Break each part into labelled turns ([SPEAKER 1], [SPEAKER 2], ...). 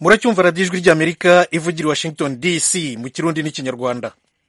[SPEAKER 1] muracyumva radiyo ijwi ry'amerika ivugira i washington dc mu kirundi n'ikinyarwanda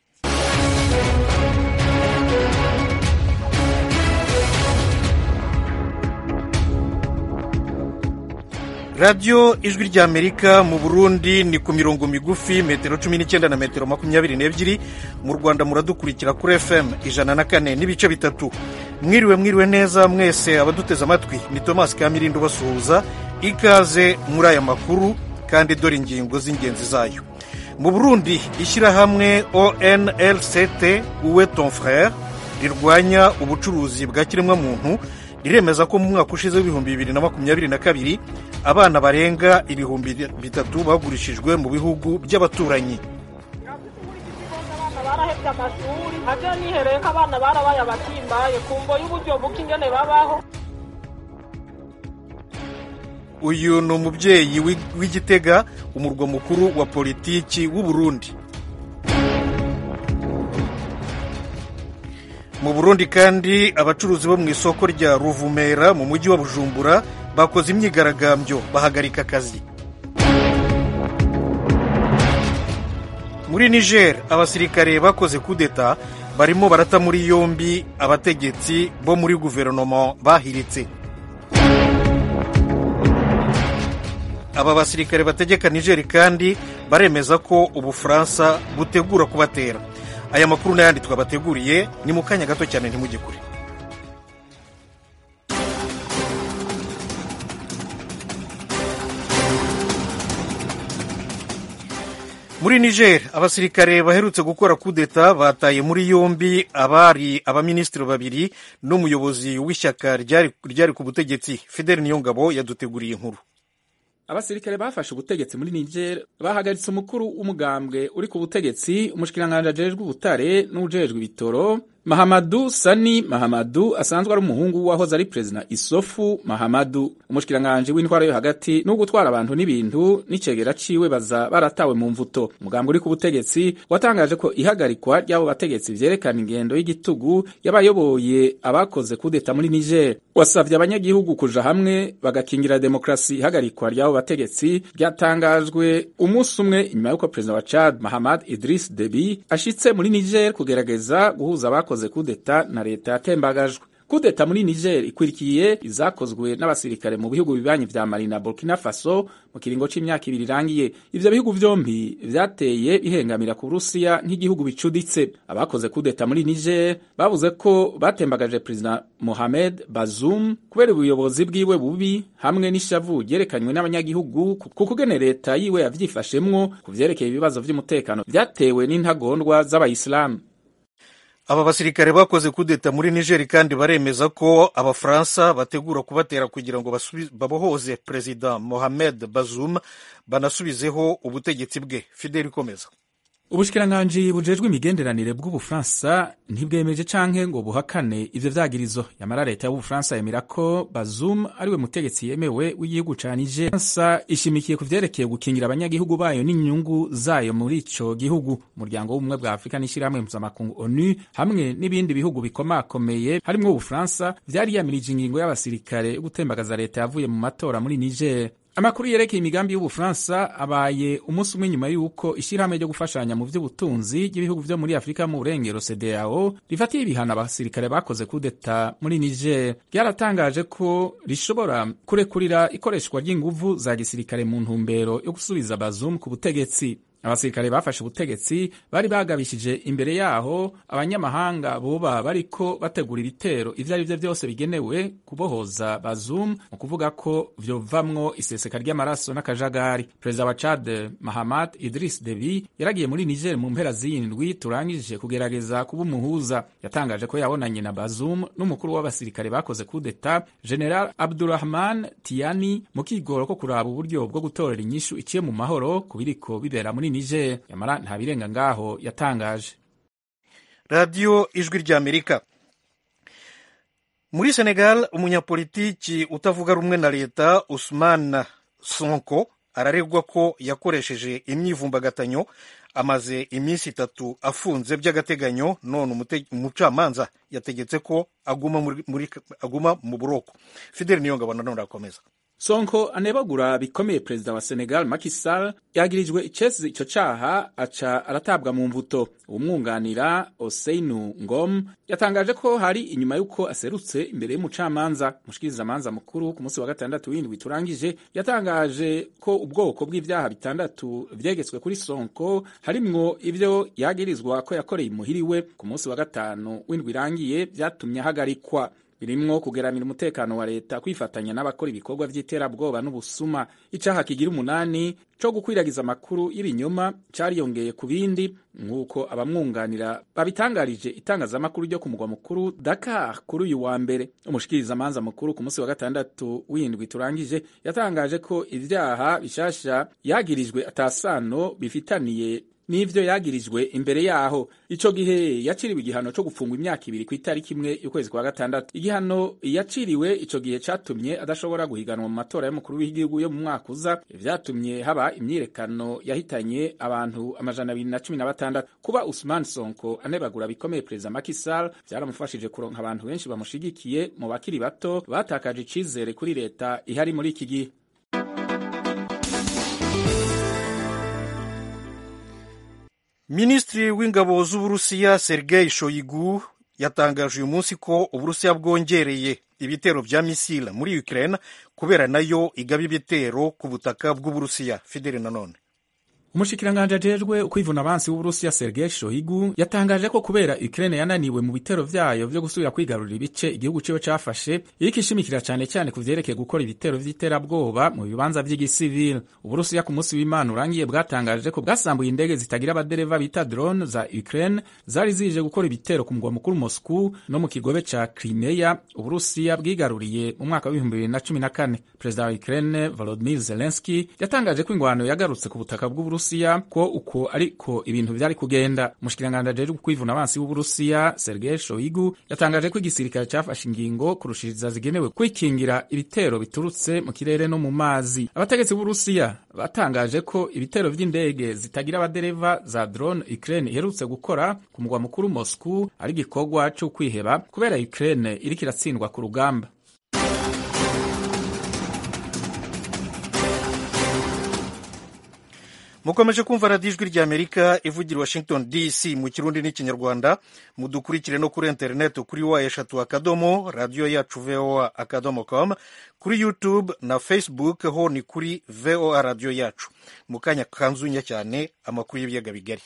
[SPEAKER 1] radiyo ijwi ry'amerika mu burundi ni ku mirongo migufi metero cumi n'icyenda na metero makumyabiri n'ebyiri mu rwanda muradukurikira kuri fm ijana na kane n'ibice bitatu mwiriwe mwiriwe neza mwese abaduteze amatwi ni tomasi kamirindo basuhuza ikaze muri aya makuru kandi dore ingingo z'ingenzi zayo mu burundi ishyirahamwe onlct uwe ton frere rirwanya ubucuruzi bwa kiremwamuntu riremeza ko mu mwaka ushize w'ibihumbi bibiri na makumyabiri na kabiri abana barenga ibihumbi bitatu bagurishijwe mu bihugu by'abaturanyi
[SPEAKER 2] barahebye amashuri nabyo nihereye ko abana barabaye abatimbaye ku mbo y'uburyo buke ingene babaho
[SPEAKER 1] uyu ni umubyeyi w'igitega umurwa mukuru wa politiki w'u Burundi mu burundi kandi abacuruzi bo mu isoko rya ruvumera mu mujyi wa bujumbura bakoze imyigaragambyo bahagarika akazi muri niger abasirikare bakoze kudeta barimo barata muri yombi abategetsi bo muri guverinoma bahiritse aba basirikare bategeka niger kandi baremeza ko ubufaransa butegura kubatera aya makuru n'ayandi twabateguriye ni mu kanya gato cyane ntimujye kure muri niger abasirikare baherutse gukora kudeta bataye muri yombi abari abaminisitiri babiri n'umuyobozi w'ishyaka ryari ku butegetsi fidel niyongabo yaduteguriye inkuru
[SPEAKER 3] abasirikare bafashe ubutegetsi muri niger bahagaritse umukuru w'umugambwe uri ku butegetsi umushikiranganji ajejwe ubutare n'ujejwe ibitoro mahamadu sani mahamadu asanzwe ari umuhungu wahoze ari perezida isofu mahamadu umushikiranganji w'intwaro yo hagati no gutwara abantu n'ibintu n'icegera ciwe baza baratawe mu mvuto umugambwe uri ku butegetsi watangaje ko ihagarikwa ry'abo bategetsi vyerekana ingendo y'igitugu y'abayoboye abakoze kudeta muri niger wasavye abanyagihugu kuja hamwe bagakingira demokrasi ihagarikwa ry'abo bategetsi ryatangajwe umunsi umwe inyuma y'uko perezida wa chad mahamad idris debi ashitse muri niger kugerageza guhuza abakoze bakoze kudeta na leta yatembagajwe kudeta muri niger ikwirikiye izakozwe n'abasirikare mu bihugu bibanyi vya mali na burkina faso mu kiringo c'imyaka ibiri irangiye ivyo bihugu vyompi vyateye bihengamira ku burusiya nk'igihugu bicuditse abakoze kudeta muri niger bavuze ko batembagaje perezida mohamed bazoum kubera ubuyobozi bwiwe bubi hamwe n'ishavu ryerekanywe n'abanyagihugu ku kugene leta yiwe yavyifashemwo ku vyerekeye ibibazo vy'umutekano vyatewe n'intagondwa z'abayisilamu
[SPEAKER 1] aba basirikare bakoze kudeta muri nigeri kandi baremeza ko abafaransa bategura kubatera kugira ngo babohoze perezida mohamed bazoum banasubizeho ubutegetsi bwe fideli ikomeza
[SPEAKER 3] ubushikiranganji bujejwe imigenderanire bw'ubufaransa ntibwemeje canke ngo buhakane ivyo vyagirizo yamara leta y'ubufaransa yemera ko bazum ariwe mutegetsi yemewe w'igihugu ca niger faransa ishimikiye ku vyerekeye gukingira abanyagihugu bayo n'inyungu zayo muri ico gihugu umuryango w'ubumwe bwa afurika n'ishirahamwe mpuzamakungu onu hamwe n'ibindi bihugu bikomakomeye harimwo ubufaransa vyari yamirije ingingo y'abasirikare yo gutembagaza leta yavuye mu matora muri niger amakuru yerekeye imigambi y'ubufaransa abaye umunsi umwe nyuma y'uko ishyirahamwe ryo gufashanya mu by'ubutunzi ry'ibihugu vyo muri afurika mu burengero cdao rifatiye ibihano abasirikare bakoze kudeta muri niger ryaratangaje ko rishobora kurekurira ikoreshwa ry'inguvu za gisirikare mu ntumbero yo gusubiza bazum ku butegetsi abasirikare bafashe ubutegetsi bari bagabishije imbere yaho abanyamahanga boba bariko bategura ibitero ivyo ari vyo vyose bigenewe kubohoza bazum mu kuvuga ko vyovamwo iseseka ry'amaraso n'akajagari perezida wa chad mahamad idris debi yaragiye muri niger mu mpera z'indwi turangije kugerageza kuba umuhuza yatangaje ko yabonanye na bazum n'umukuru w'abasirikare bakoze kudeta general abdurahman tiani mu kigoro ko kuraba uburyo bwo gutorera inyishu iciye mu mahoro ku biriko bibera muri niger yamara nta birenga ngaho yatangaje
[SPEAKER 1] radiyo ijwi ry'amerika muri senegal umunyapolitiki utavuga rumwe na leta usman sonko araregwa ko yakoresheje imyivumbagatanyo amaze iminsi itatu afunze by'agateganyo none umucamanza yategetse ko aguma, muri, aguma mu buroko fideli niyongabo nanone arakomeza
[SPEAKER 3] sonko anebagura bikomeye perezida wa senegal Macky Sall yagirijwe icesi ico caha aca aratabwa mu mvuto umwunganira oseinu ngom yatangaje ko hari inyuma y'uko aserutse imbere y'umucamanza umushikirizamanza mukuru ku munsi wa gatandatu w'indwi turangije yatangaje ko ubwoko bw'ivyaha bitandatu vyegetswe kuri sonko harimwo ivyo yagirizwa ko yakoreye imuhiriwe ku munsi wa gatanu w'indwi irangiye vyatumye ahagarikwa birimwo kugeramira umutekano wa leta kwifatanya n'abakora ibikorwa vy'iterabwoba n'ubusuma icaha kigira umunani co gukwiragiza amakuru y'ibinyoma cariyongeye ku bindi nk'uko abamwunganira babitangarije itangazamakuru ryo ku mugwa mukuru Dakar kuri uyu wa mbere umushikirizamanza mukuru ku munsi wa gatandatu w'indwi turangije yatangaje ko ivyaha bishasha yagirijwe atasano bifitaniye n'ivyo yagirijwe imbere yaho ico gihe yaciriwe igihano co gufungwa imyaka ibiri ku itariki imwe y'ukwezi kwa gatandatu igihano yaciriwe ico gihe catumye adashobora guhiganwa mu matora y'umukuru w'igihugu yo mu mwaka uza vyatumye haba imyirekano yahitanye abantu amajana abiri na cumi na batandatu kuba Usman Sonko anebagura bikomeye perezida Macky Sall vyaramufashije kuronka abantu benshi bamushigikiye mu bakiri bato batakaje icizere kuri leta ihari muri iki gihe
[SPEAKER 1] minisitiri w'ingabo z'uburusiya sergei shoigu yatangaje uyu munsi ko uburusiya bwongereye ibitero vya misila muri ukraine kubera nayo igaba ibitero ku butaka bw'uburusiya fideli nanone
[SPEAKER 3] umushikiranganji ajejwe ukwivuna abansi w'uburusiya sergei shoigu yatangaje ko kubera ukraine yananiwe mu bitero vyayo vyo gusubira kwigarurira ibice igihugu ciwe cafashe iriko ishimikira cane cyane ku vyerekeye gukora ibitero vy'iterabwoba mu bibanza vy'igisivile uburusiya ku munsi w'imana urangiye bwatangaje ko bwasambuye indege zitagira abadereva bita drone za ukraine zari zije gukora ibitero ku mugwa mukuru moscow no mu kigobe ca crimea uburusiya bwigaruriye mu mwaka w'ibihumbi bibiri na cumi na kane perezida wa ukraine volodimir zelenski yatangaje ko ingwano yagarutse ku butaka bw'uburusiya Burusiya ko uko ariko ibintu vyari kugenda umushikiranganje ajejwe kwivuna abansi w'Uburusiya Sergei Shoigu yatangaje ko igisirikare cafashe ingingo kurushiriza zigenewe kwikingira ibitero biturutse mu kirere no mu mazi abategetsi b'Uburusiya batangaje ko ibitero vy'indege zitagira abadereva za drone Ukraine iherutse gukora ku mugwa mukuru Moscow ari igikorwa co kwiheba kubera Ukraine iriko iratsindwa ku rugamba
[SPEAKER 1] mukomeje kumva radiyo ijwi ry'amerika ivugira washington dc mu kirundi n'ikinyarwanda mudukurikire no kuri interineti kuri wa eshatu akadomo radiyo yacu voa akadomo com kuri youtube na facebook ho ni kuri voa radiyo yacu mu kanya kanzunya cyane amakuru y'ibiyaga bigari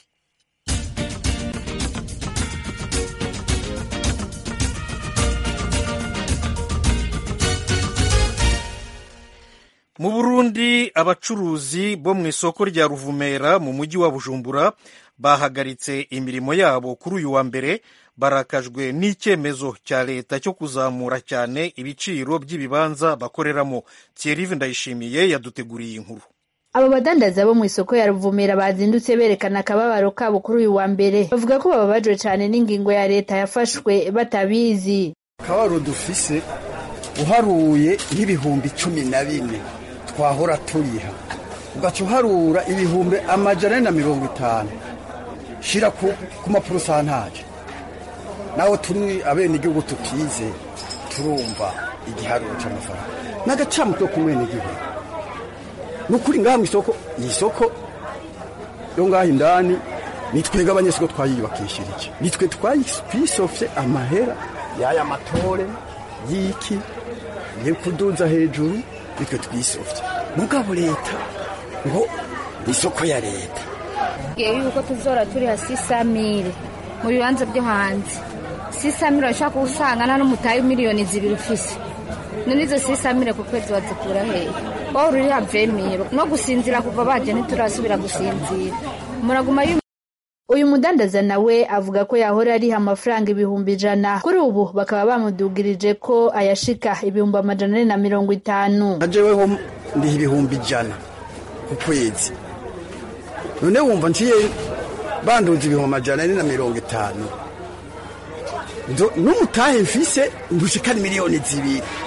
[SPEAKER 1] mu burundi abacuruzi bo mu isoko rya ruvumera mu mujyi wa bujumbura bahagaritse imirimo yabo kuri uyu wa mbere barakajwe n'icyemezo cya leta cyo kuzamura cyane ibiciro by'ibibanza bakoreramo thierry ndayishimiye yaduteguriye inkuru
[SPEAKER 4] abo badandaza bo mu isoko ya ruvumera bazindutse berekana akababaro kabo kuri uyu wa mbere bavuga ko bababajwe cyane n'ingingo ya leta yafashwe batabizi
[SPEAKER 5] akababaro dufise uharuye nk'ibihumbi cumi na bine twahora turiha ugaca uharura ibihumbi amajana na mirongo itanu shira ku mapurusantaje nawe turi abenegihugu tutize turumva igiharuro cy'amafaranga n'agacamutwe ku mwenegihugu ni ukuri ngaha mu isoko iyi soko yo ngaha indani ni twebwe abanyesoko twayiyubakishije iki ni twe twisofye amahera y'aya matore y'iki ni kuduza hejuru nitwe twisofye mugabo leta ngo ni isoko ya leta
[SPEAKER 6] ngewe yuko tuzora turi hasi samire mu bibanza byo hanze sisamire urashobora kuba usanga nta n'umutayi miliyoni zibiri ufise none izo sisamire ku kwezi wazikura hehe wowe uriha vemiro no gusinzira kuva baje ntiturasubira gusinzira muraguma
[SPEAKER 4] uyu mudandaza nawe avuga ko yahora ariha amafaranga ibihumbi ijana kuri ubu bakaba bamudugirije ko ayashika ibihumbi amajana ane na mirongo itanu
[SPEAKER 5] najeweho ndiha ibihumbi ijana ku kwezi none wumva nciye banduza ibihumbi amajana ane na mirongo itanu n'umutahe mfise ndushikana miliyoni zibiri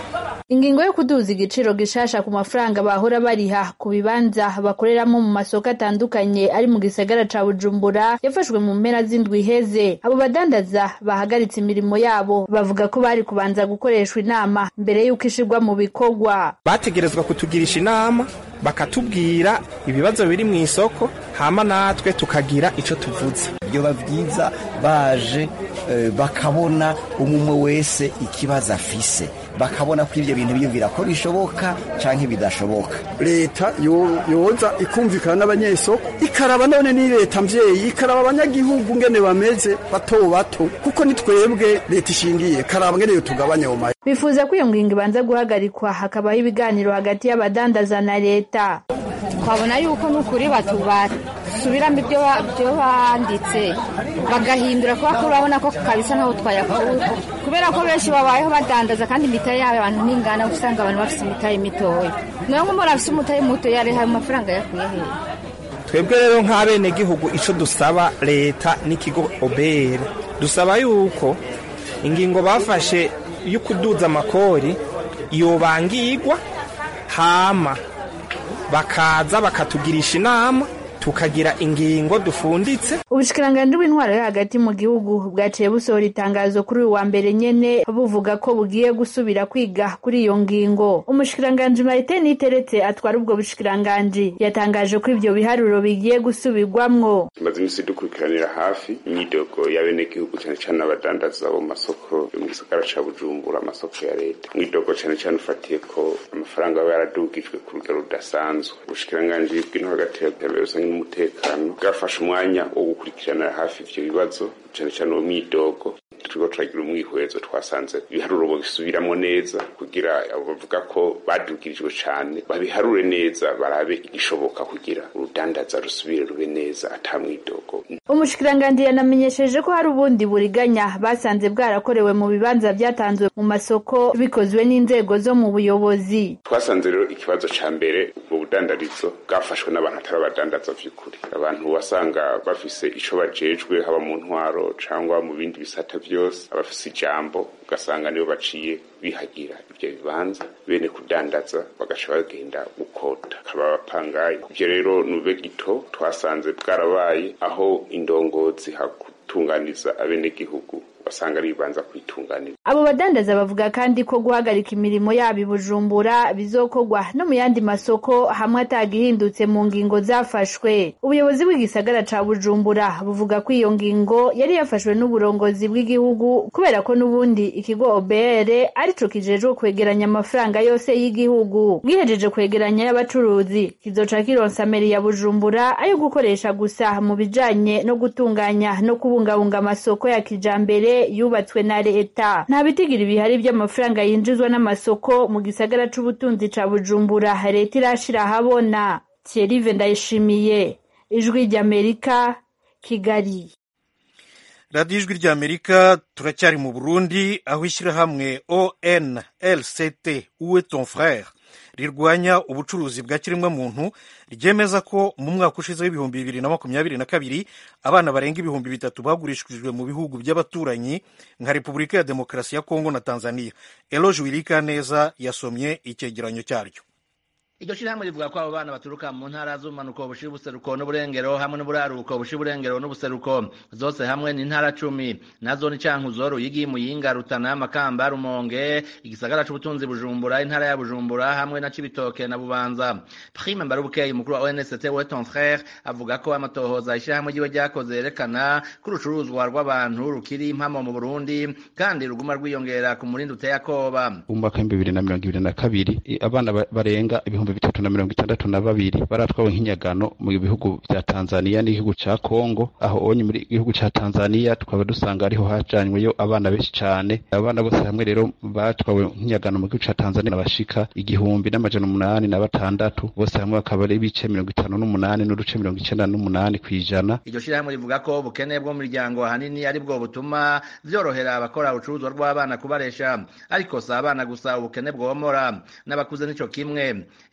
[SPEAKER 4] ingingo yo kuduza igiciro gishasha ku mafaranga bahora bariha ku bibanza bakoreramo mu masoko atandukanye ari mu gisagara ca bujumbura yafashwe mu mpera z'indwi iheze abo badandaza bahagaritse imirimo yabo bavuga ko bari kubanza gukoreshwa inama mbere y'uko ishirwa mu bikorwa
[SPEAKER 7] bategerezwa kutugirisha inama bakatubwira ibibazo biri mu isoko hama natwe tukagira ico tuvuze
[SPEAKER 8] byoba byiza baje eh, bakabona umumwe wese ikibazo afise bakabona ko ibyo bintu biyumvira ko bishoboka canke bidashoboka
[SPEAKER 5] leta yo- yoza ikumvikana n'abanyesoko ikaraba none ni leta mvyeyi ikaraba abanyagihugu ngene bameze bato bato kuko ni twebwe leta ishingiye karaba ngene yo tugabanya ayo mahera
[SPEAKER 4] bifuza ko iyo ngingo ibanza guhagarikwa hakabaho ibiganiro hagati y'abadandaza na leta
[SPEAKER 6] twabona yuko n'ukuri basubiramo ibyo ba- ibyo banditse bagahindura kubera ko urabona ko kabisa ntaho twayakuye kubera ko benshi babayeho badandaza kandi imitahe yabo abantu ntingana usanga abantu bafite imitahe mitoya nawe nk'umuntu afite umutahe muto yareha ayo mafaranga yakuye hehe
[SPEAKER 7] twebwe rero nk'abenegihugu ico dusaba leta n'ikigo obere dusaba yuko ingingo bafashe yo kuduza amakori yobangirwa hama bakaza bakatugirisha inama tukagira ingingo dufunditse
[SPEAKER 4] ubushikiranganji bw'intwaro yo hagati mu gihugu bwaciye busohora itangazo kuri uyu wa mbere nyene buvuga ko bugiye gusubira kwiga kuri iyo ngingo umushikiranganji marite niteretse atwara ubwo bushikiranganji yatangaje ko ivyo biharuro bigiye gusubirwamwo
[SPEAKER 9] tumaze iminsi dukurikiranira hafi imyidogo y'abenegihugu cyane cyane abadandaza bo mu masoko yo mu gisagara ca bujumbura amasoko ya leta mwidogo cyane cyane ufatiye ko amafaranga aba yaradugijwe ku rugero rudasanzwe ubushikiranganji bw'intwaro hagati y'iterambere rusange n'umutekano bwafashe umwanya wo gukurikiranira hafi ivyo bibazo cyane cyane uwo myidogo turiko turagira umwihwezo twasanze ibiharuro bisubiramo neza kugira abo bavuga ko badugirijwe cane babiharure neza barabe igishoboka kugira urudandaza rusubire rube neza ata mwidogo
[SPEAKER 4] umushikiranganji yanamenyesheje ko hari ubundi buriganya basanze bwarakorewe mu bibanza byatanzwe mu masoko bikozwe n'inzego zo mu buyobozi
[SPEAKER 9] twasanze rero ikibazo ca mbere ubwo budandarizo bwafashwe n'abantu atari abadandaza vy'ukuri abantu wasanga bafise ico bajejwe haba mu ntwaro cangwa mu bindi bisata vyose abafise ijambo ugasanga nibo baciye bihagira ivyo bibanza bene kudandaza bagaca bagenda gukota kaba abapangayi ivyo rero nube gito twasanze bwarabaye aho indongozi hakutunganiza abenegihugu basanga ari bibanza kwitunganira
[SPEAKER 4] abo badandaza bavuga kandi ko guhagarika imirimo yabo i bujumbura bizokorwa no mu yandi masoko hamwe atagihindutse mu ngingo zafashwe ubuyobozi bw'igisagara ca bujumbura buvuga ko iyo ngingo yari yafashwe n'uburongozi bw'igihugu kubera ko n'ubundi ikigo obr arico kijejwe kwegeranya amafaranga yose y'igihugu bwihejeje kwegeranya y'abacuruzi kizoca kironsa meri ya bujumbura ayo gukoresha gusa mu bijanye no gutunganya no kubungabunga amasoko ya kijambere yubatswe na leta nta bitigiri bihari by'amafaranga yinjizwa n'amasoko mu gisagara c'ubutunzi ca bujumbura leta irashira ahabona thierry ndayishimiye ijwi ry'amerika kigali
[SPEAKER 1] radiyo ijwi ry'amerika turacyari mu burundi aho ishyirahamwe onlct uwe ton frere rirwanya ubucuruzi bwa kiremwamuntu ryemeza ko mu mwaka ushize w'ibihumbi bibiri na makumyabiri na kabiri abana barenga ibihumbi bitatu bagurishijwe mu bihugu by'abaturanyi nka repubulika ya demokarasi ya kongo na tanzania eloge wirika neza yasomye icyegeranyo cyaryo
[SPEAKER 10] iryo shirahamwe rivuga ko abo bana baturuka mu ntara z'ubumanuko bushira ubuseruko n'uburengero hamwe n'uburaruko bushira uburengero n'ubuseruko zose hamwe ni intara cumi nazo ni cankuzo ruyigi muyinga rutana makamba rumonge igisagara c'ubutunzi bujumbura intara ya bujumbura hamwe na cibitoke na bubanza prime mbarubukeye umukuru wa onst we ton frere avuga ko amatohoza ishirahamwe ryiwe ryakoze yerekana ko urucuruzwa rw'abantu rukiri impamo mu burundi kandi ruguma rwiyongera ku murindi uteye akoba
[SPEAKER 11] mu mwaka w'ibihumbi bibiri na mirongo ibiri na kabiri i- abana ba- barenga ibihumbi bitatu na mirongo itandatu na babiri baratwawe nk'inyagano mu bihugu vya tanzaniya n'igihugu ca kongo aho onye muri gihugu ca tanzaniya tukaba dusanga ariho hajanyweyo abana benshi cane abana bose hamwe rero batwawe nk'inyagano mu gihugu ca tanzaniya bashika igihumbi n'amajana umunani na batandatu bose hamwe bakaba ari ibice mirongo itanu n'umunani n'uduce mirongo icenda n'umunani kw'ijana
[SPEAKER 10] iryo shirahamwe rivuga ko ubukene bwo mu miryango ahanini ari bwo butuma vyorohera abakora urucuruzwa rw'abana kubaresha ariko si abana gusa ubukene bwomora n'abakuze nico kimwe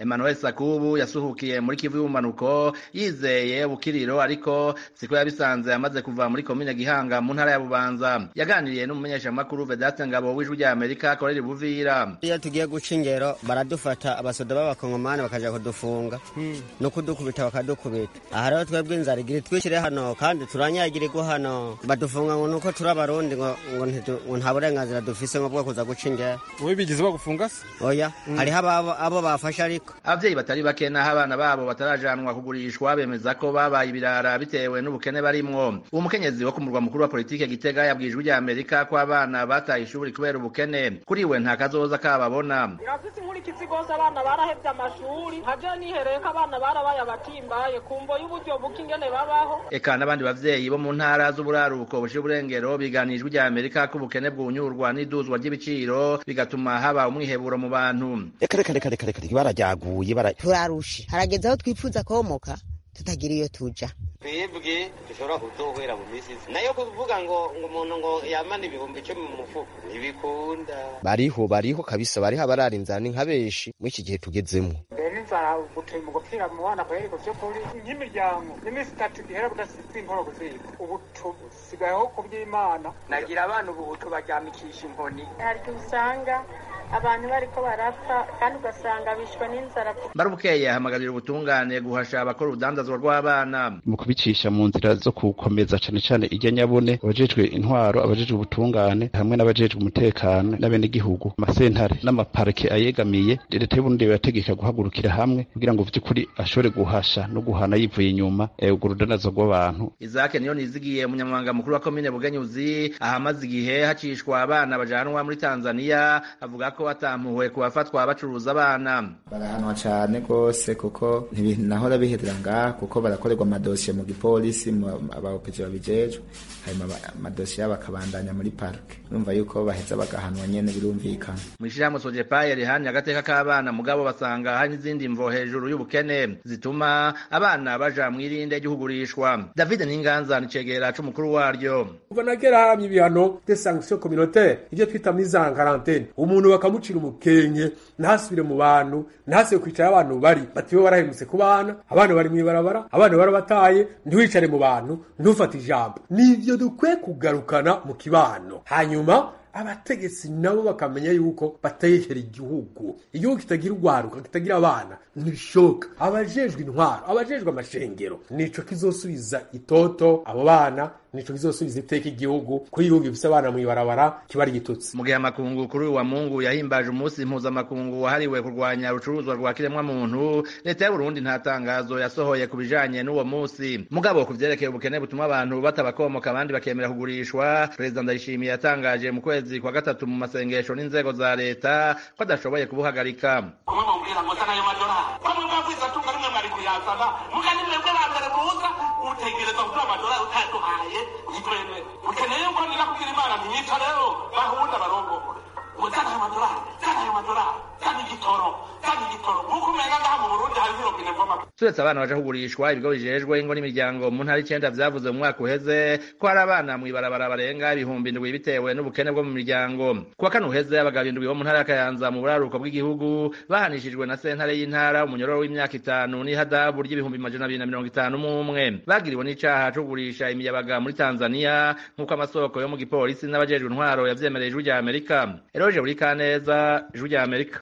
[SPEAKER 10] emmanuel sakubu yasuhukiye muri kivu y'ubumanuko yizeye ubukiriro ariko siko yabisanze amaze kuva muri komine gihanga mu ntara ya bubanza yaganiriye n'umumenyeshamakuru vedaste ngabo w'ijwi rya amerika akorera ibuvira
[SPEAKER 12] iyo tugiye guca ingero baradufata abasoda b'abakongomani bakaja kudufunga no kudukubita bakadukubita aha rero twebwe inzara igira twishyire hano kandi turanyagirirwa hano badufunga ngo nuko turi abarundi ngo ngo ntitu- ngo nta burenganzira dufise ngo bwo kuza guca ingero
[SPEAKER 13] wowe bigize bagufunga se
[SPEAKER 12] oya hariho ababo abo bafashe ariko
[SPEAKER 10] abavyeyi batari bake naho abana babo batarajanwa kugurishwa bemeza ko babaye ibirara bitewe n'ubukene barimwo uwo mukenyezi wo ku murwa mukuru wa politike gitega yabwiye ijwi rya amerika ko abana bataye ishuri kubera ubukene kuri we nta kazoza kababona
[SPEAKER 2] irafise inkurikizi rwose abana barahevye amashuri nkaje nihereye ko abana barabaye abatimbaye kumvo y'uburyo buke ingene babaho
[SPEAKER 10] eka n'abandi bavyeyi bo mu ntara z'uburaruko bushira uburengero biganira ijwi rya amerika ko ubukene bwunyurwa n'iduzwa ry'ibiciro bigatuma haba umwiheburo mu bantu
[SPEAKER 14] reka reka reka reka reka barajyaguye bara
[SPEAKER 15] turarushe harageze aho twifuza komoka tutagira iyo tuja
[SPEAKER 16] twebwe dushobora kuzohera mu minsi izi nayo kuvuga ngo ngo umuntu ngo yamana ibihumbi icumi mu mufuko ntibikunda
[SPEAKER 14] bariho bariho kabisa bariho abarara inzara ni nka benshi muri iki gihe tugezemo
[SPEAKER 17] mbere n'inzara gutuma mu gupfira mu bana kweri ku by'ukuri nk'imiryango n'iminsi itatu gihera budasize inkoro kuziga ubu tusigayeho ku by'imana nagira abana ubu tubaryamikisha inkoni
[SPEAKER 18] hari igihe usanga abantu bariko barapfa kandi ugasanga bishwe n'inzara
[SPEAKER 10] barubukeye ahamagarira ubutungane guhasha abakora urudandazwa rw'abana
[SPEAKER 11] mu kubicisha mu nzira zo gukomeza cane cane irya nyabune abajejwe intwaro abajejwe ubutungane hamwe n'abajejwe umutekano n'abenegihugu amasentare n'amaparike ayegamiye leta y'uburundi irategeka guhagurukira hamwe kugira ngo vy'ukuri ashobore guhasha no guhana yivuye inyuma eh, urwo rudandazwa rw'abantu
[SPEAKER 10] izake niyo nizigiye umunyamabanga mukuru wa komine bugenyuzi ahamaze igihe hacishwa abana bajanwa muri tanzaniya avuga ko atampuhwe ku bafatwa bacuruza abana
[SPEAKER 19] barahanwa cane rwose kuko ntibinahora bihedera ngaha kuko barakorerwa amadosiye mu gipolisi mu- abaopeji babijejwe hanyuma aba- amadosiye yabo akabandanya muri parike urumva yuko baheza bagahanwa nyene birumvikana
[SPEAKER 10] mw'ishirahamwe sojepaye rihanye agateka k'abana mugabo basanga hari n'izindi mvo hejuru y'ubukene zituma abana baja mw'irinde ry'uhugurishwa david ninganza ni cegera c'umukuru waryo
[SPEAKER 20] kuva na kera haramye ibihano de sanction communautaire ibyo twita mise en quarantaine umuntu bakamucira umukenke ntasubire mu bantu ntasibe kwicara abantu bari batiwe warahemutse ku bana abana bari mw'ibarabara abana barabataye ntiwicare mu bantu ntufate ijambo nivyo dukwiye kugarukana mu kibano hanyuma abategetsi nabo bakamenya yuko batehera igihugu igihugu kitagira urwaruka kitagira abana ntibishoboka abajejwe intwaro abajejwe amashengero nico kizosubiza itoto abo bana nico kizosubiza iteka igihugu kuri igihugu gifise abana mw'ibarabara kiba ari igitutsi
[SPEAKER 10] mu gihe amakungu kuri uyu wa mungu yahimbaje umunsi mpuzamakungu wahariwe kurwanya urucuruzwa rwa kiremwamuntu leta y'uburundi nta tangazo yasohoye ku bijanye n'uwo munsi mugabo ku vyerekeye ubukene butuma abantu batabakomoka abandi bakemera kugurishwa perezida ndayishimiye yatangaje mu kwezi kwa gatatu mu masengesho n'inzego za leta ko adashoboye kubuhagarika
[SPEAKER 21] kumwe mubwira ngo sana ayo madolari bamwe mwabwiza tunga rimwe mwari kuyazana muga ni mwebwe ba mbere muza utegereza kuduha amadolari utayaduhaye ntitwemere ukeneye yuko nira kugira imana ntiyica rero bahunda barongore ngo sana ayo madolari sana ayo madolari sana igitoro sana igitoro nk'uko umenga ngaha mu burundi hariho irobine mvoma
[SPEAKER 10] turetse abana baje kugurishwa ibigo bijejwe ingo n'imiryango mu ntara icenda vyavuze mu mwaka uheze ko hari abana mw'ibarabara barenga ibihumbi indwi bitewe n'ubukene bwo mu miryango kuwa kane uheze abagabo indwi bo mu ntara ya kayanza mu buraruko bw'igihugu bahanishijwe na sentare y'intara umunyororo w'imyaka itanu n'ihadabu ry'ibihumbi majana abiri na mirongo itanu n'umwe bagiriwe n'icaha co kugurisha imiyabaga muri tanzaniya nk'uko amasoko yo mu gipolisi n'abajejwe intwaro yavyemereye ijwi rya amerika eroje buri kaneza ijwi rya amerika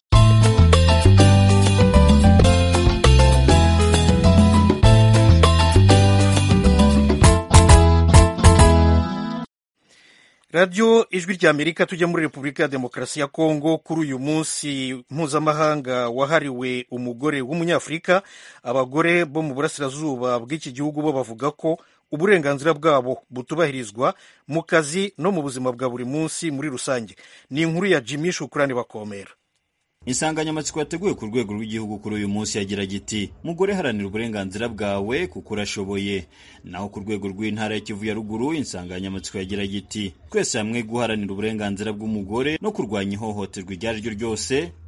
[SPEAKER 1] radiyo ijwi rya amerika tujya muri repubulika ya demokarasi ya kongo kuri uyu munsi mpuzamahanga wahariwe umugore w'umunyafurika abagore bo mu burasirazuba bw'iki gihugu bo bavuga ko uburenganzira bwabo butubahirizwa mu kazi no mu buzima bwa buri munsi muri rusange ni inkuru ya jimmy shukurani bakomera
[SPEAKER 22] insanganyamatsiko yateguwe ku rwego rw'igihugu kuri uyu munsi yagira giti mugore haranira uburenganzira bwawe kuko urashoboye naho ku rwego rw'intara ya kivu ya ruguru insanganyamatsiko yagira giti twese hamwe guharanira uburenganzira bw'umugore no kurwanya ihohoterwa iryo ari ryo ryose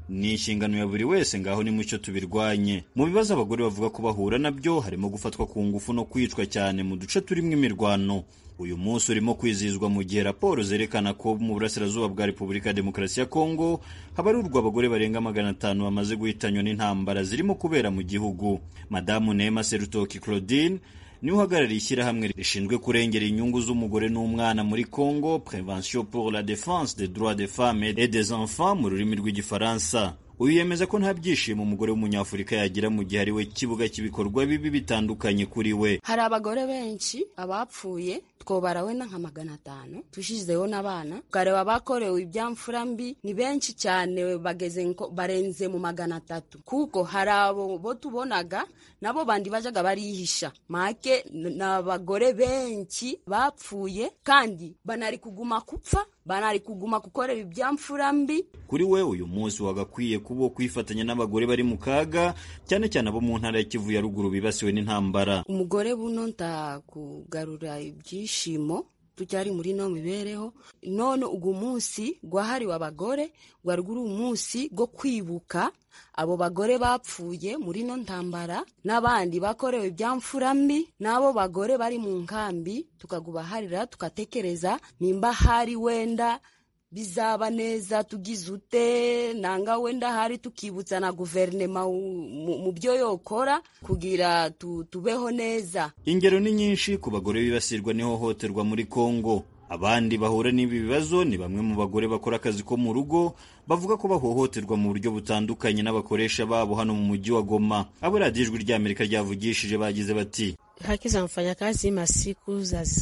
[SPEAKER 22] ni inshingano ya buri wese ngaho ni mucyo tubirwanye mu bibazo abagore bavuga ko bahura nabyo harimo gufatwa ku ngufu no kwicwa cyane mu duce turimo imirwano uyu munsi urimo kwizihizwa mu gihe raporo zerekana ko mu burasirazuba bwa repubulika ya demokarasi ya kongo habarurwa abagore barenga magana atanu bamaze guhitanywa n'intambara zirimo kubera mu gihugu madamu nema serutoki claudine niwe uhagarariye ishyirahamwe rishinzwe kurengera inyungu z'umugore n'umwana muri congo prevention pour la défense des droits des femmes et des enfants mu rurimi rw'igifaransa uyu yemeza ko nta byishimo umugore w'umunyafurika yagira mu gihe ari we kibuga cy'ibikorwa bibi bitandukanye kuri we
[SPEAKER 3] hari abagore benshi abapfuye twobara wenda nka magana atanu tushizeho n'abana ukareba abakorewe ibyamfura mbi ni benshi cyane bageze barenze mu magana atatu kuko hari abo bo tubonaga nabo bandi bajaga barihisha make ni abagore benshi bapfuye kandi banari kuguma kupfa banari kuguma gukorera ibyamfura mbi
[SPEAKER 22] kuri we uyu munsi wagakwiye kuba kwifatanya n'abagore bari mu kaga cyane cyane abo mu ntara ya kivu ya ruguru bibasiwe n'intambara
[SPEAKER 3] umugore buno ntakugarura ibyishimo tucyari muri no mibereho none ugu munsi gwahariwe abagore gwari guri umunsi go kwibuka abo bagore bapfuye muri no ntambara n'abandi bakorewe ibyamfura mbi n'abo bagore bari mu nkambi tukagubaharira tugatekereza nimba hari wenda bizaba neza tugize ute nanga wenda hari tukibutsa na guverinema mu byo yokora kugira tu, tubeho neza
[SPEAKER 22] ingero ni nyinshi ku bagore bibasirwa n'ihohoterwa muri kongo abandi bahura n'ibi bibazo ni bamwe mu bagore bakora akazi ko mu rugo bavuga ko bahohoterwa mu buryo butandukanye n'abakoresha babo hano mu mujyi wa Goma abo radiyo ijwi ry'Amerika ryavugishije bagize bati
[SPEAKER 13] haki za mfanyakazi masiku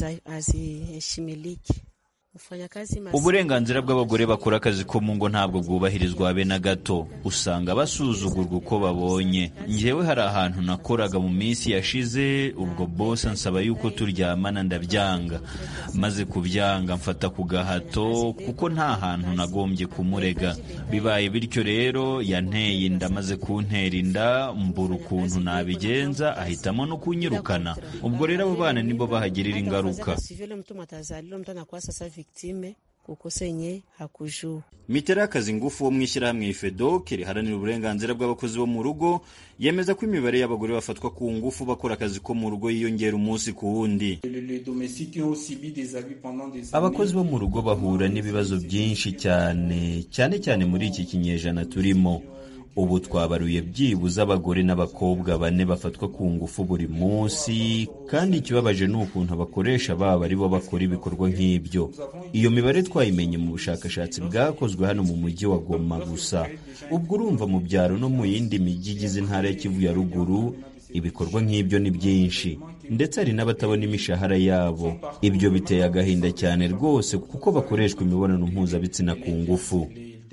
[SPEAKER 13] haziheshimiliki
[SPEAKER 22] uburenganzira bw'abagore bakora akazi ko mu ngo ntabwo bwubahirizwa habe na gato usanga basuzugurwa uko babonye njyewe hari ahantu nakoraga mu minsi yashize ubwo bose ansaba yuko turyamana ndabyanga maze kubyanga mfata ku gahato kuko nta hantu nagombye kumurega bibaye bityo rero yanteye inda maze kuntera inda mbura ukuntu nabigenza ahitamo no kunyirukana ubwo rero abo bana nibo bahagirira ingaruka
[SPEAKER 13] victime kukosa yenye hakujua.
[SPEAKER 22] Miterakazi ngufu wo mu ishyirahamwe FEDOC riharanira uburenganzira bw'abakozi bo mu rugo yemeza ko imibare y'abagore bafatwa ku ngufu bakora akazi ko mu rugo yiyongera umunsi ku wundi. Abakozi bo mu rugo bahura n'ibibazo byinshi cyane cyane cyane muri iki kinyejana turimo. ubu twabaruye byibuze abagore n'abakobwa bane bafatwa ku ngufu buri munsi kandi ikibabaje ni ukuntu abakoresha babo ari bo bakora ibikorwa nk'ibyo iyo mibare twayimenye mu bushakashatsi bwakozwe hano mu mujyi wa goma gusa ubwo urumva mu byaro no mu yindi mijyi igize intara ya kivu ya ruguru ibikorwa nk'ibyo ni byinshi ndetse hari n'abatabona imishahara yabo ibyo biteye agahinda cyane rwose kuko bakoreshwa imibonano mpuzabitsina ku ngufu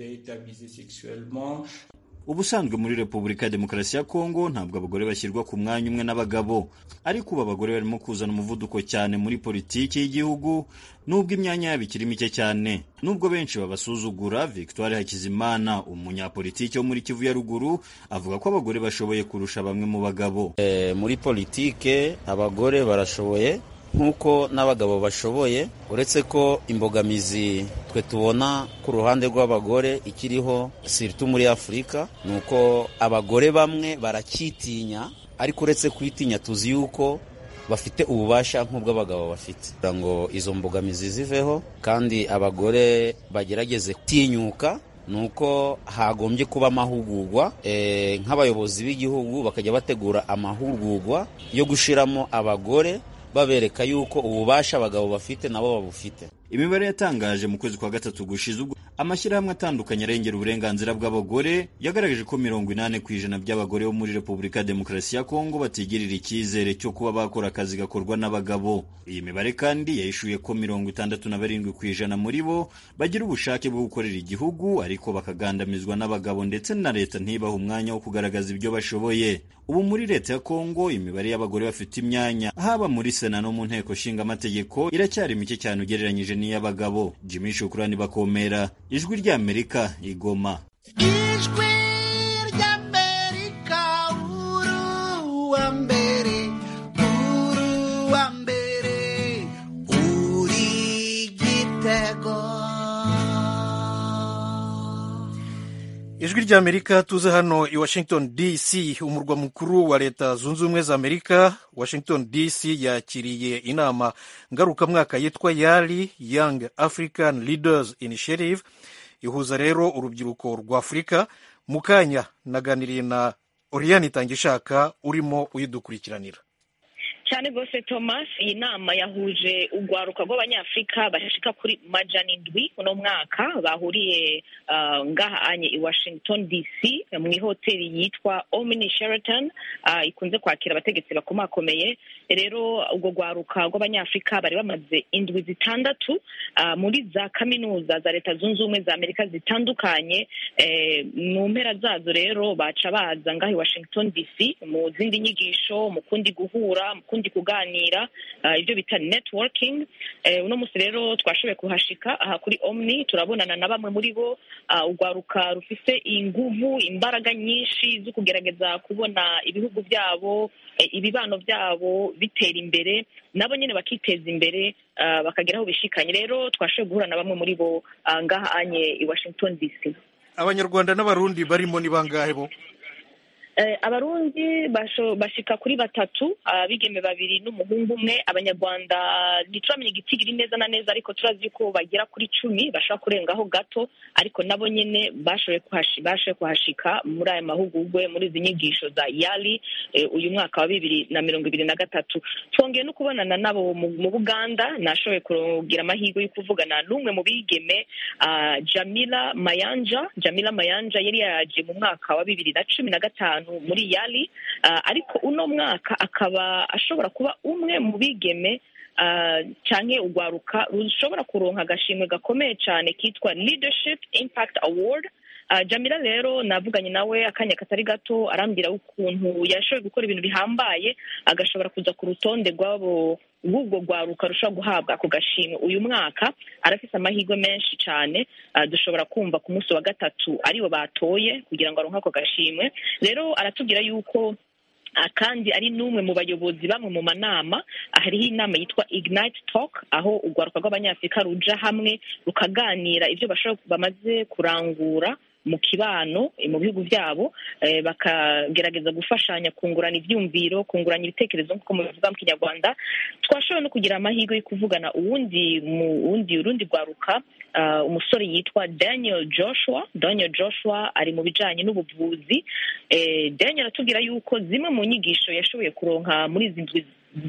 [SPEAKER 22] ubusanzwe muri repubulika ya demokarasi ya kongo ntabwo abagore bashyirwa ku mwanya umwe n'abagabo ariko ubu abagore barimo kuzana umuvuduko cyane muri politiki y'igihugu nubwo imyanya yabo ikiri mike cyane nubwo benshi babasuzugura victoire hakizimana umunyapolitiki wo muri kivu ya ruguru avuga ko abagore bashoboye kurusha bamwe mu bagabo
[SPEAKER 23] e, muri politike abagore barashoboye nk'uko n'abagabo bashoboye uretse ko imbogamizi twe tubona ku ruhande rw'abagore ikiriho siritu muri afurika ni uko abagore bamwe baracyitinya ariko uretse kwitinya tuzi yuko bafite ububasha nk'ubw'abagabo bafite kugira ngo izo mbogamizi ziveho kandi abagore bagerageze gutinyuka ni uko hagombye kuba amahugurwa nk'abayobozi b'igihugu bakajya bategura amahugurwa yo gushyiramo abagore babereka yuko ububasha abagabo bafite nabo babufite
[SPEAKER 22] imibare yatangaje mu kwezi kwa gatatu gushize ubwo amashyirahamwe atandukanye arengera uburenganzira bw'abagore yagaragaje ko mirongo inani ku ijana by'abagore bo muri repubulika ya demokarasi ya kongo batigirira icyizere cyo kuba bakora akazi gakorwa n'abagabo iyi mibare kandi yahishuye ko mirongo itandatu na barindwi ku ijana muri bo bagira ubushake bwo gukorera igihugu ariko bakagandamizwa n'abagabo ndetse na leta ntibahe umwanya wo kugaragaza ibyo bashoboye ubu muri leta ya kongo imibare y'abagore bafite imyanya haba muri sena no mu nteko nshingamategeko iracyari mike cyane ugereranyije n'iy'abagabo jimmy shukurani bakomera ijwi ry'amerika igoma
[SPEAKER 24] ijwi ry'amerika uruwa mbere uruwa mbere uri gitego
[SPEAKER 1] ijwi ry'amerika tuze hano i washington dc umurwa mukuru wa leta zunze ubumwe za amerika washington dc yakiriye inama ngarukamwaka yitwa yali young african leaders initiative ihuza rero urubyiruko rwa afurika mu kanya naganiriye na oriyani itangishaka urimo uyidukurikiranira
[SPEAKER 5] cyane rwose thomas iyi nama yahuje urwaruka rw'abanyafurika bashika kuri majana indwi uno mwaka bahuriye uh, ngaha anye i washington dc mu ihoteli yitwa omni sheraton uh, ikunze kwakira abategetsi bakomakomeye rero urwo rwaruka rw'abanyafurika bari bamaze indwi zitandatu uh, muri za kaminuza za leta zunze ubumwe za amerika zitandukanye eh, mu mpera zazo rero baca baza ngaha i washington dc mu zindi nyigisho mu kundi guhura mu kundi kuganira uh, ibyo bita networking eh, uno munsi rero twashoboye kuhashika aha kuri omni turabonana na bamwe muri bo uh, urwaruka rufise inguvu imbaraga nyinshi zo kugerageza kubona ibihugu byabo eh, ibibano byabo bitera imbere nabo nyine bakiteza imbere uh, bakagera aho bishikanye rero twashoboye guhura na bamwe muri bo uh, ngaha anye i washington dc
[SPEAKER 1] abanyarwanda n'abarundi barimo ni bangahe bo
[SPEAKER 5] Eh, abarundi basho- bashika kuri batatu abigeme babiri n'umuhungu umwe abanyarwanda ntituramenya igitigiri neza na neza ariko turazi ko bagera kuri cumi bashobora kurengaho gato ariko nabo nyene bashoboye kuhashi- bashoboye kuhashika muri aya mahugurwe muri izi nyigisho za yali eh, uyu mwaka wa bibiri na mirongo ibiri na gatatu twongeye no kubonana nabo mu mu buganda nashoboye kugira amahirwe yo kuvugana n'umwe mu bigeme ah, jamila mayanja jamila mayanja yari yaje mu mwaka wa bibiri na cumi na gatanu muri yali ah, ariko uno mwaka akaba ashobora kuba umwe mu bigeme ah, canke urwaruka rushobora kuronka agashimwe gakomeye cane kitwa leadership impact award Uh, jamila rero navuganye nawe akanya katari gato arambwira ukuntu yashoboye gukora ibintu bihambaye agashobora kuza ku rutonde rw'abo rw'ubwo rwaruka rushobora guhabwa ako gashimwe uyu mwaka arafise amahirwe menshi cane uh, dushobora kumva ku munsi wa gatatu aribo batoye kugira ngo aronke ako gashimwe rero aratubwira yuko Ah, kandi ari n'umwe mu bayobozi bamwe mu manama ah, hariho inama yitwa ignite talk aho urwaruka rw'abanyafurika ruja hamwe rukaganira ibyo bashobora bamaze kurangura mu kibano eh, mu bihugu byabo eh, bakagerageza gufashanya kungurana ibyumviro kungurana ibitekerezo nk'uko mubivuga mu kinyarwanda twashoboye no kugira amahirwe yo kuvugana uwundi mu wundi urundi rwaruka ah, umusore yitwa daniel joshua daniel joshua ari mu bijanye n'ubuvuzi eh, daniel aratubwira yuko zimwe mu nyigisho yashoboye kuronka muri izi ndwi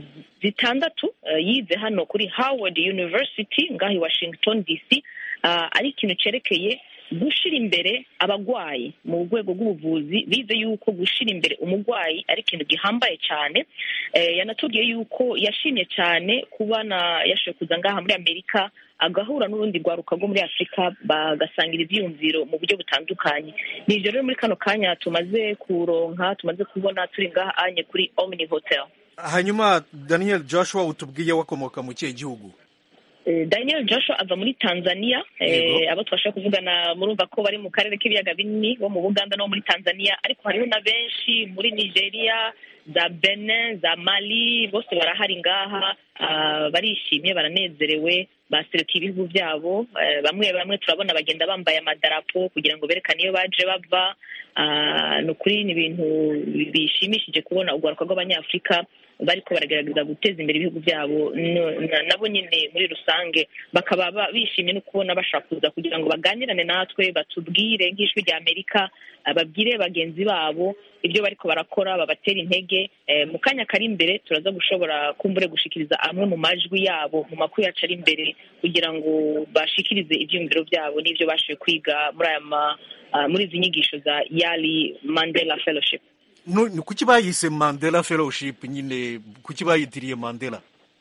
[SPEAKER 5] zitandatu eh, yize hano kuri howard university ngaho i washington dc ah, ari ikintu cerekeye gushira imbere abagwayi mu rwego rw'ubuvuzi bize yuko gushira imbere umurwayi ari ikintu gihambaye cyane eh, yanatubwiye yuko yashimye cyane kubana yashoboye kuza ngaha muri amerika agahura n'urundi rwaruka rwo muri afurika bagasangira ibyiyumviro mu buryo butandukanye ni ibyo rero muri kano kanya tumaze kuronka tumaze kubona turi ngaha anye kuri omni hotel
[SPEAKER 1] hanyuma daniel joshua utubwiye wakomoka mu kihe gihugu
[SPEAKER 5] Eh, Daniel Joshua ava muri Tanzania
[SPEAKER 1] Yego.
[SPEAKER 5] eh, abo twashaka kuvugana murumva ko bari mu karere k'ibiyaga binini bo mu Buganda no muri Tanzania ariko hariho na benshi muri Nigeria za Benin za Mali bose barahari ngaha ah, barishimye baranezerewe baserukiye ibihugu byabo eh, bamwe bamwe turabona bagenda bambaye amadarapo kugira ngo berekane iyo baje bava Ah, ni ukuri ni ibintu bishimishije kubona urwaruka rw'abanyafurika bariko baragerageza guteza imbere ibihugu byabo no- na- nabo nyine muri rusange bakaba ba- bishimye no kubona bashaka kuza kugira ngo baganirane natwe batubwire nk'ijwi rya amerika ah, babwire bagenzi babo ibyo bariko barakora babatera intege Eh, mu kanya kari imbere turaza gushobora kumbure gushikiriza amwe mu majwi yabo mu makuru yacu ari imbere kugira ngo bashikirize ivyiyumviro byabo n'ivyo bashoboye kwiga muri aya ma ah, muri izi nyigisho za yali mandela fellowship
[SPEAKER 1] Nu- ni kuki bayise mandela fellowship nyine kuki bayitiriye mandela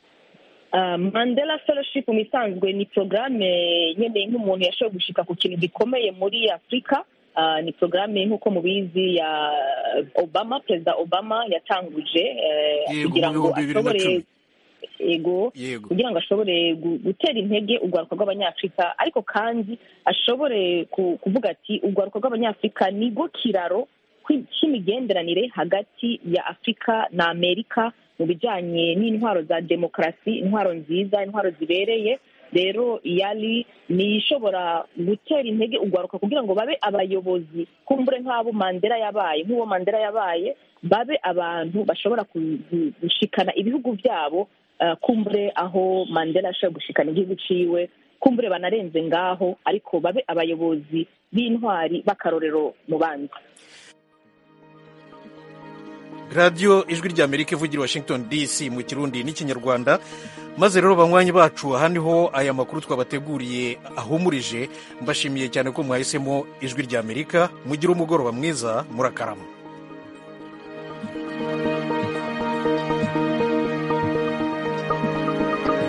[SPEAKER 5] Uh, Mandela Fellowship mu isanzwe ni porogaramu nyine nk'umuntu yashoboye gushika ku kintu gikomeye muri Afurika uh, ni porogaramu nk'uko mubizi ya Obama perezida Obama yatanguje uh,
[SPEAKER 1] Yego,
[SPEAKER 5] kugira
[SPEAKER 1] mu
[SPEAKER 5] ngo
[SPEAKER 1] bihumbi bibiri na
[SPEAKER 5] ashobore
[SPEAKER 1] cumi.
[SPEAKER 5] ego
[SPEAKER 1] Yego.
[SPEAKER 5] kugira ngo ashobore gu- gutera intege urwaruka rw'abanyafurika ariko kandi ashobore ku- kuvuga ati urwaruka rw'abanyafurika nigo kiraro kwi- cy'imigenderanire hagati ya afurika na amerika mu bijyanye n'intwaro za demokarasi intwaro nziza intwaro zibereye rero yari ni ishobora gutera intege ugwaruka kugira ngo babe abayobozi kumbure nk'abo mandela yabaye nk'uwo mandela yabaye babe abantu bashobora ku- gu- gushikana ibihugu byabo eh, kumbure aho mandela ashobora gushikana igihugu ciwe kumbure banarenze ngaho ariko babe abayobozi b'intwari b'akarorero mu bandi
[SPEAKER 1] radiyo ijwi ry'amerika ivugira i washington dc mu kirundi n'ikinyarwanda maze rero banywanyi bacu aha niho aya makuru twabateguriye ahumurije mbashimiye cyane ko mwahisemo ijwi ry'amerika mugire umugoroba mwiza murakarama